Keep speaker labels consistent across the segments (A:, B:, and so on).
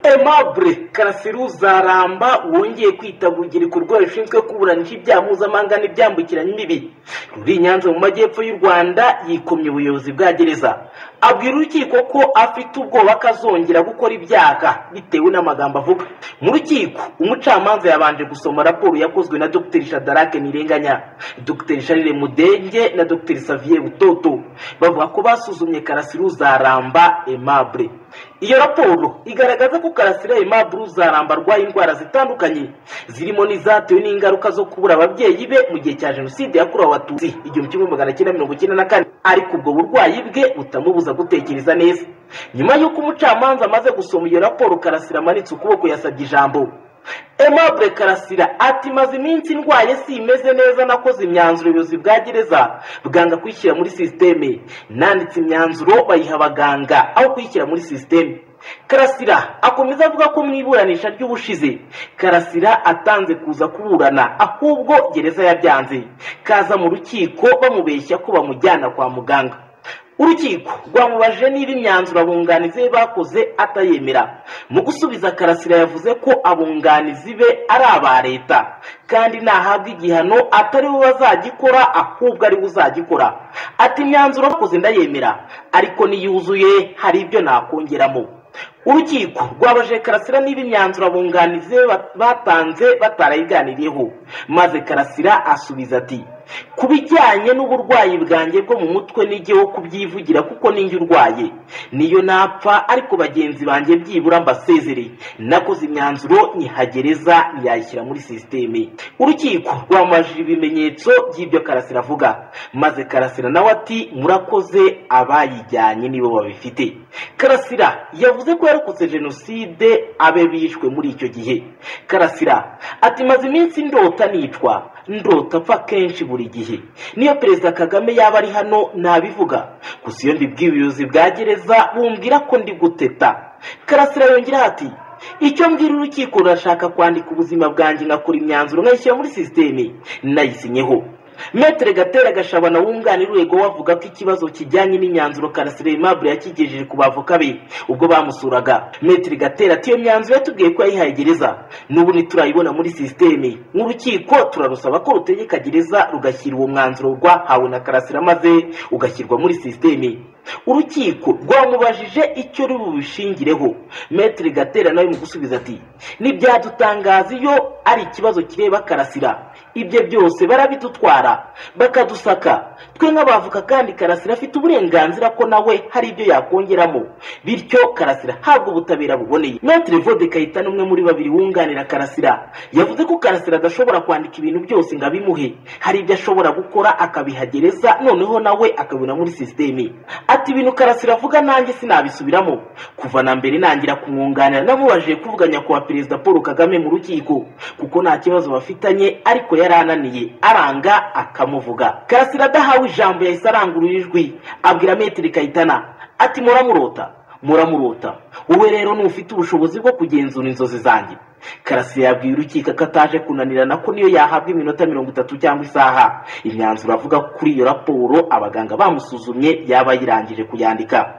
A: Aimable Karasiruzaramba wongeye kwitaba urubyiruko rwayo rushinzwe kuburanisha ibyaha mpuzamahanga n'ibyambukiranya imbibi ruri i Nyanza mu majyepfo y'u Rwanda yikomye ubuyobozi bwa gereza abwira urukiko ko afite ubwoba ko azongera gukora ibyaha bitewe n'amagambo avuga mu rukiko umucamanza yabanje gusoma raporo yakozwe na Dr Shadarake Nirenganya Dr Charles Mudenge na Dr Xavier Butoto bavuga ko basuzumye Karasiruzaramba Aimable iyo raporo igaragaza ko karasira Aimable Uzaramba arwaye indwara zitandukanye zirimo n'izatewe n'ingaruka zo kubura ababyeyi be mu gihe cya jenoside yakorewe abatutsi igihumbi kimwe magana cyenda mirongo icyenda na kane ariko ubwo burwayi bwe butamubuza gutekereza neza nyuma y'uko umucamanza amaze gusoma iyo raporo karasira amanitse ukuboko yasabye ijambo Aimable Karasira ati maze iminsi ndwaye si imeze neza nakoze imyanzuro ubuyobozi bwa gereza bwanga kuyishyira muri sisiteme nanditse imyanzuro bayiha abaganga aho kuyishyira muri sisiteme karasira akomeza avuga ko mu iburanisha ry'ubushize karasira atanze kuza kuburana ahubwo gereza yabyanze kaza mu rukiko bamubeshya ko bamujyana kwa muganga urukiko rwamubajije niba imyanzuro abunganizi be bakoze atayemera mu gusubiza karasira yavuze ko abunganizi be ari aba leta kandi nahabwa igihano atari we bazagikora ahubwo ari we uzagikora ati imyanzuro bakoze ndayemera ariko niyuzuye hari ibyo nakongeramo urukiko rwabaje karasira niba imyanzuro abunganizi be batanze batarayiganiriyeho maze karasira asubiza ati ku bijyanye n'uburwayi bwanjye bwo mu mutwe n'igihe kubyivugira kuko ninjye urwaye niyo napfa ariko bagenzi banjye byibura mbasezere nakoze imyanzuro nyihagereza ntiyayishyira muri sisiteme urukiko rwamajije ibimenyetso by'ibyo karasira avuga maze karasira nawe ati murakoze abayijyanye nibo babifite karasira yavuze ko yarokotse jenoside abe bishwe muri icyo gihe karasira ati maze iminsi ndota nicwa ndota apfa kenshi buri gihe niyo perezida kagame yaba ari hano nabivuga gusa iyo mbibwiye ubuyobozi bwa gereza bumbwira ko ndi guteta karasira yongeraho ati icyo mbwira urukiko rurashaka kwandika ubuzima bwanjye nkakora imyanzuro nkayishyira muri sisiteme nayisinyeho metere gatera gashabana wunganira urwego wavuga ko ikibazo kijyanye n'imyanzuro karasira aimable yakigejeje ku bavoka be ubwo bamusuraga metere gatera ati iyo myanzuro yatubwiye ko yayihaye gereza n'ubu ntiturayibona muri sisiteme nk'urukiko turarusaba ko rutegeka gereza rugashyira uwo mwanzuro rwahawe na karasira maze ugashyirwa muri sisiteme urukiko rwamubajije icyo ruri bubishingireho metere gatera nawe mu gusubiza ati ntibyadutangaza iyo ari ikibazo kireba karasira ibyo byose barabidutwara bakadusaka twe nk'abavoka kandi karasira afite uburenganzira ko nawe hari ibyo yakongeramo bityo karasira habwa ubutabera buboneye metere vode kayitana umwe muri babiri wunganira karasira yavuze ko karasira adashobora kwandika ibintu byose ngo abimuhe hari ibyo ashobora gukora akabihagereza noneho nawe akabibona muri sisiteme ati ibintu karasira avuga nanjye sinabisubiramo kuva na mbere nangira kumwunganira namubajije kuvuganya kuwa perezida paul kagame mu rukiko kuko nta kibazo bafitanye ariko yari ananiye aranga akamuvuga karasira adahawe ijambo yahise arangurura ijwi abwira metero kayitana ati muramurota muramurota wowe rero ntufite ubushobozi bwo kugenzura inzozi zanjye karasira yabwiye urukiko ko ataje kunanirana ko niyo yahabwa iminota mirongo itatu cyangwa isaha imyanzuro avuga kuri iyo raporo abaganga bamusuzumye yaba yirangije kuyandika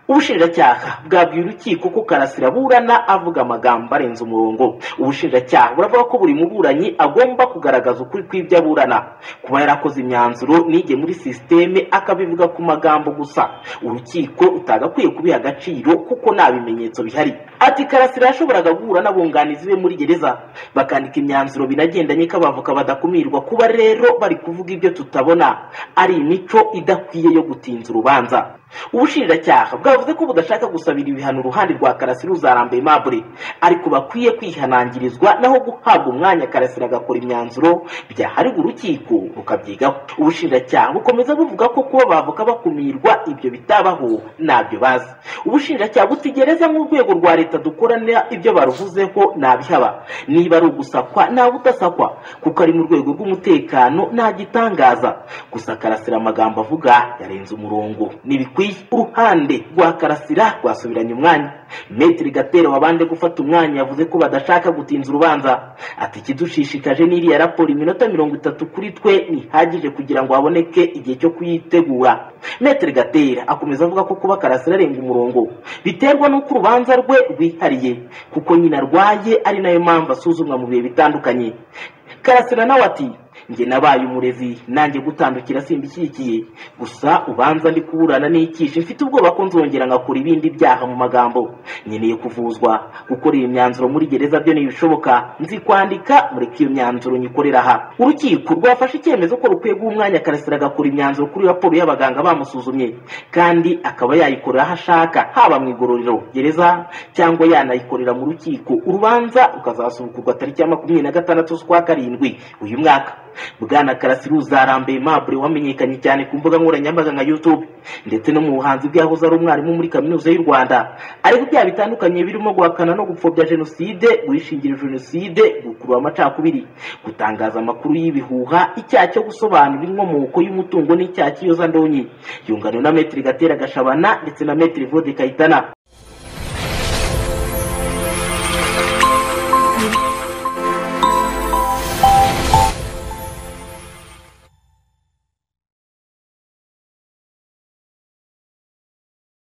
A: ubushinjacyaha bwabwiye urukiko ko karasira aburana avuga amagambo arenze umurongo ubushinjacyaha buravuga ko buri muburanyi agomba kugaragaza ukuri kw'ibyo aburana kuba yarakoze imyanzuro nige muri sisiteme akabivuga ku magambo gusa urukiko utagakwiye kubiha agaciro kuko nta bimenyetso bihari ati karasira yashoboraga guhura n'abunganizi be muri gereza bakandika imyanzuro binagendanye ko abavoka badakumirwa kuba rero bari kuvuga ibyo tutabona ari imico idakwiye yo gutinza urubanza ubushinjacyaha bwavuze ko budashaka gusabira ibihano uruhande rwa karasira uzaramba Aimable ariko bakwiye kwihanangirizwa naho guhabwa umwanya karasira agakora imyanzuro byaharirwa urukiko rukabyigaho ubushinjacyaha bukomeza buvuga ko kuba abavoka bakumirwa ibyo bitabaho ntabyo bazi ubushinjacyaha butigereza nk'urwego rwa leta dukoranira ibyo baruvuzeho nabihaba niba ari ugusakwa naba udasakwa kuko ari mu rwego rw'umutekano nta gitangaza gusa karasira amagambo avuga yarenze umurongo n'ibikwiye bikwiye uruhande rwa karasira rwasubiranye umwanya metiri gatera wabanje gufata umwanya yavuze ko badashaka gutinza urubanza ati ikidushishikaje n'iriya raporo iminota mirongo itatu kuri twe ntihagije kugira ngo haboneke igihe cyo kuyitegura metiri gatera akomeza avuga ko kuba karasira arenga umurongo biterwa n'uko urubanza rwe rwihariye kuko nyina arwaye ari nayo mpamvu asuzumwa mu bihe bitandukanye karasira nawe ati njye nabaye umurezi nanjye gutandukira simbishyigikiye gusa ubanza ndi kuburana n'ikishe mfite ubwoba ko nzongera ngakora ibindi byaha mu magambo nkeneye kuvuzwa gukorera imyanzuro muri gereza byo ntibishoboka nzi kwandika mureke iyo myanzuro nyikorera aha urukiko rwafashe icyemezo ko rukwiye guha umwanya karasira agakora imyanzuro kuri raporo y'abaganga bamusuzumye kandi akaba yayikorera aho ashaka haba mu igororero gereza cyangwa yanayikorera mu rukiko urubanza rukazasubukurwa tariki ya makumyabiri na gatandatu z'ukwa karindwi uyu mwaka bwana karasira uzarambuye mabure wamenyekanye cyane ku mbuga nkoranyambaga nka youtube ndetse no mu buhanzi bw'ahoze ari umwarimu muri kaminuza y'u rwanda ariko ibyaha bitandukanye birimo guhakana no gupfobya jenoside guhishingira jenoside gukurura amacakubiri gutangaza amakuru y'ibihuha icyaha cyo gusobanura inkomoko y'umutungo n'icyaha cy'iyozandonyi yunganwe na metiri gatera gashabana ndetse na metiri vode kayitana